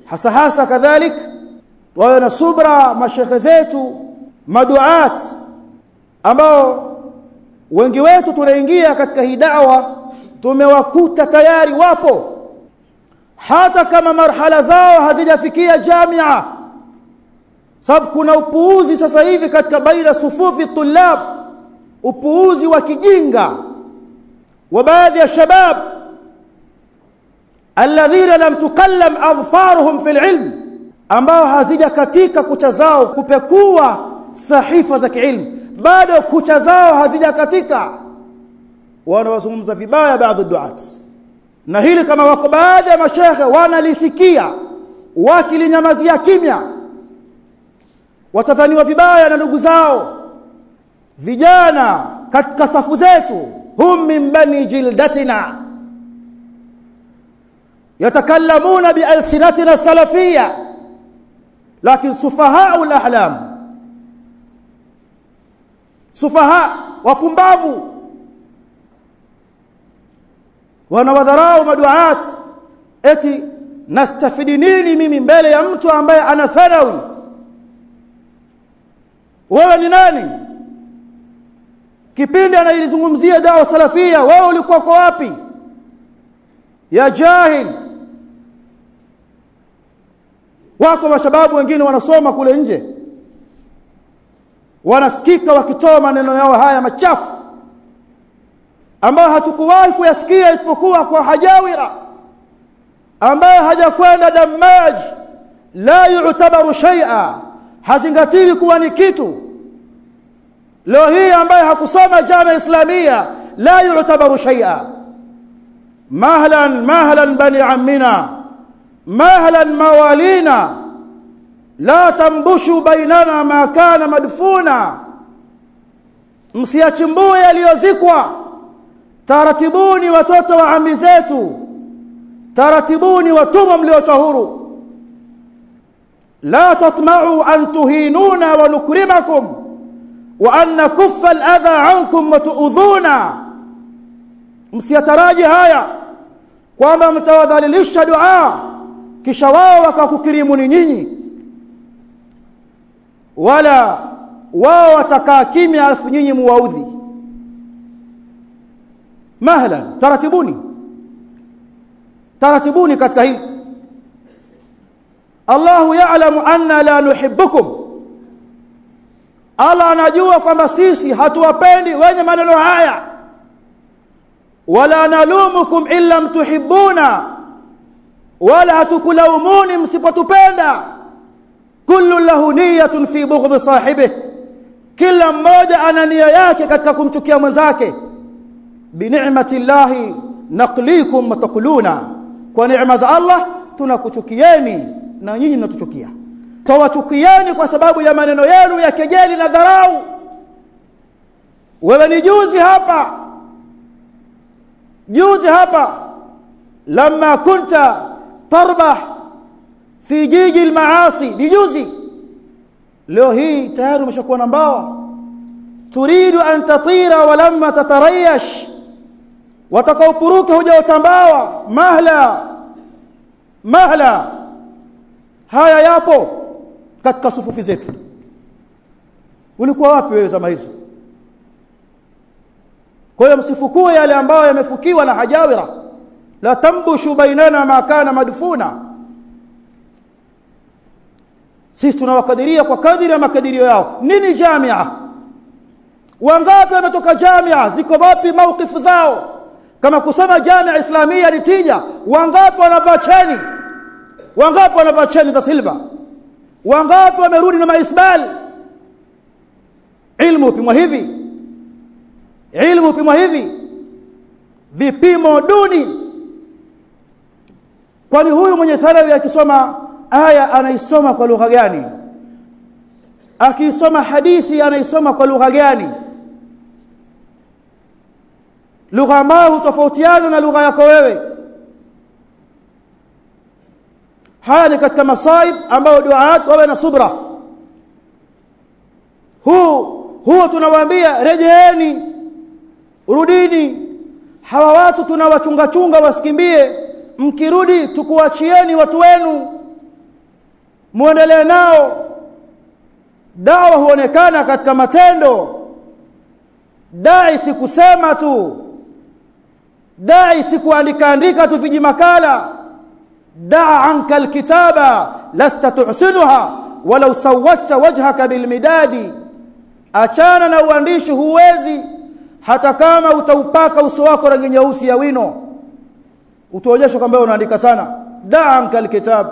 hasa hasa kadhalik wawe na subra mashekhe zetu maduat ambao wengi wetu tunaingia katika hii da'wa tumewakuta tayari wapo hata kama marhala zao hazijafikia jamia sababu kuna upuuzi sasa hivi katika baina sufufi tulab upuuzi wa kijinga wa baadhi ya shabab alladhina lam tukallam adfaruhum fil ilm ambao hazija katika kucha zao kupekua sahifa za kiilmu bado kucha zao hazija katika wanawazungumza vibaya baadhi duat na hili kama wako baadhi ya mashehe wanalisikia wakilinyamazia kimya watadhaniwa vibaya na ndugu zao vijana katika safu zetu hum min bani jildatina yatakallamuna bialsinatina salafia lakin sufahau alahlam sufaha wapumbavu wanawadharau maduat eti nastafidi nini mimi mbele ya mtu ambaye ana thanawi wewe ni nani kipindi anailizungumzia dawa salafia wewe ulikuwa kwa wapi ya jahil wako mashababu wengine wanasoma kule nje wanasikika wakitoa maneno yao haya machafu ambayo hatukuwahi kuyasikia isipokuwa kwa hajawira ambaye hajakwenda damaj la yu'tabaru shay'a hazingatiwi kuwa ni kitu leo hii ambaye hakusoma jama islamia la yu'tabaru shay'a mahlan mahlan bani ammina mahlan mawalina la tambushu bainana ma kana madfuna msiachimbue yaliyozikwa taratibuni watoto wa ami zetu taratibuni watumwa mliochwa huru la tatma'u an tuhinuna wa nukrimakum wa an nakuffa al-adha ankum wa tu'udhuna msiyataraji haya kwamba mtawadhalilisha dua kisha wao wakakukirimuni nyinyi wala wao watakaa kimya alafu nyinyi muwaudhi mahla taratibuni taratibuni katika hili Allahu ya'lamu anna la nuhibbukum Allah anajua kwamba sisi hatuwapendi wenye maneno haya wala nalumukum illa mtuhibbuna wala hatukulaumuni msipotupenda kullu lahu niyatun fi bughdhi sahibihi kila mmoja ana nia yake katika kumchukia mwenzake bi ni'mati llahi naqlikum matakuluna kwa neema za Allah tunakuchukieni na nyinyi mnatuchukia tawachukieni kwa sababu ya maneno yenu ya kejeli na dharau wewe ni juzi hapa juzi hapa lama kunta tarbah fi jiji almaasi ni juzi leo hii tayari umeshakuwa na mbawa turidu an tatira walamma tatarayash watakaopuruka hujaotambawa mahla mahla haya yapo katika sufufi zetu ulikuwa wapi wewe zama hizo kwa hiyo msifukue yale ambayo yamefukiwa na hajawira la tambushu bainana ma kana madfuna sisi tunawakadiria kwa kadiri ya makadirio yao nini jamia wangapi wametoka jamia ziko wapi maukifu zao kama kusoma jamia islamia ni tija wangapi wanavaa cheni wangapi wanavaa cheni za silva wangapi wamerudi na maisbal ilmu upimwa hivi ilmu upimwa hivi vipimo duni kwani huyu mwenye thanawi akisoma aya anaisoma kwa lugha gani akisoma hadithi anaisoma kwa lugha gani lugha ambayo hutofautiana na lugha yako wewe haya ni katika masaib ambayo duaat wawe na subra huu huo tunawaambia rejeeni rudini hawa watu tunawachunga chunga wasikimbie mkirudi tukuachieni watu wenu muendelee nao dawa huonekana katika matendo dai si kusema tu dai si kuandika andika tu viji makala daa anka alkitaba lasta tuhsinuha walau sawatta wajhaka bilmidadi achana na uandishi huwezi hata kama utaupaka uso wako rangi nyeusi ya wino utaonyesha kwamba unaandika sana daa anka alkitab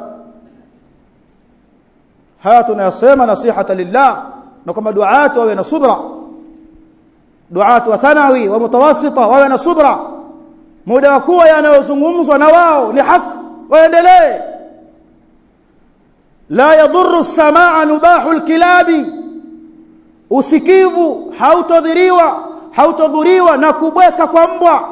haya tunayasema nasihata lillah na kama duatu wawe na subra duatu wa thanawi wa mutawassita wawe na subra muda wa kuwa yanayozungumzwa na wao ni haki waendelee la yadhuru samaa nubahu alkilabi usikivu hautodhiriwa hautodhuriwa na kubweka kwa mbwa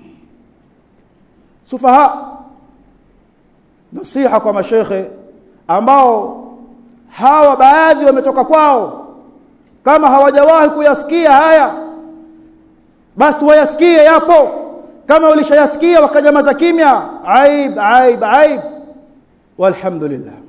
sufaha nasiha kwa mashekhe ambao hawa baadhi wametoka kwao kama hawajawahi kuyasikia haya basi wayasikie yapo kama ulishayasikia wakanyamaza kimya aib aib aib walhamdulillah